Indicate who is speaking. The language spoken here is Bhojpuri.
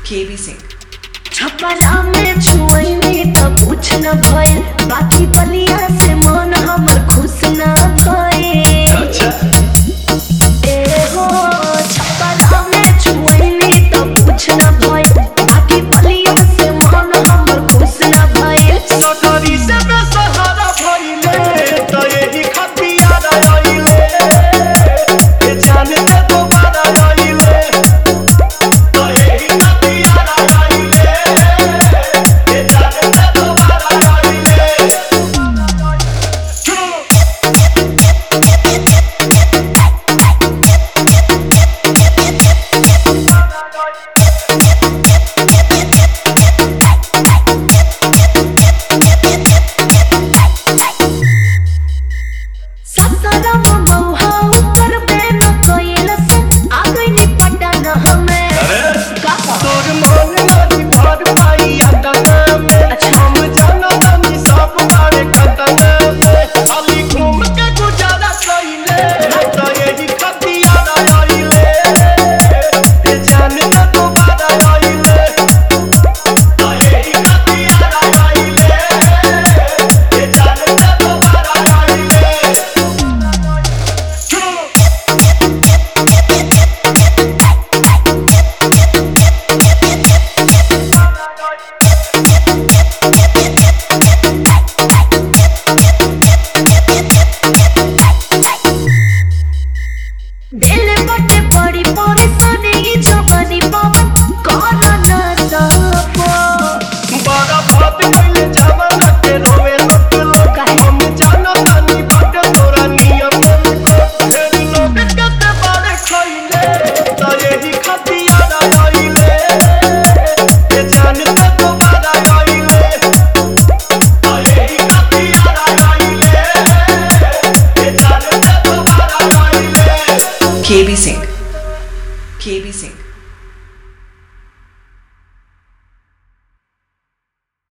Speaker 1: KB Singh.
Speaker 2: छपरा में छुअनी त कुछ न भइल बाकी बलिया से मन हमर खुश न भइल ए हो छपरा में छुअनी त कुछ न भइल बाकी बलिया से मन हमर खुश न भइल
Speaker 3: सगरी से बेसहारा भइले त एही खतियार आइले ए जान से दोबारा आइले त एही खतियार आइले ए जान से दोबारा आइले
Speaker 2: ससरम बौहा ऊपर पे न कोइल से आ गइनी पटन हमें का
Speaker 3: तोर मन नदी भर पाई अटना में हम जाना तानी सब बारे खतना में अली घूम के गुजारा कइले त एही खतियार आइले ए जान त दोबारा आइले त एही खतियार आइले ए जान त दोबारा आइले
Speaker 2: दिल बटे बड़ी परेशानी ई जवानी पवन कौन न सपो
Speaker 3: बड़ा बात कइले जमाना के रोवे लोग लोग हम जाना तानी बाट तोरा नियम को ढेर लोग कते बारे खइले त एही खतियार आइले ए जान त दोबारा आइले त एही खतियार आइले ए जान त दोबारा आइले
Speaker 1: KB Singh. KB Singh.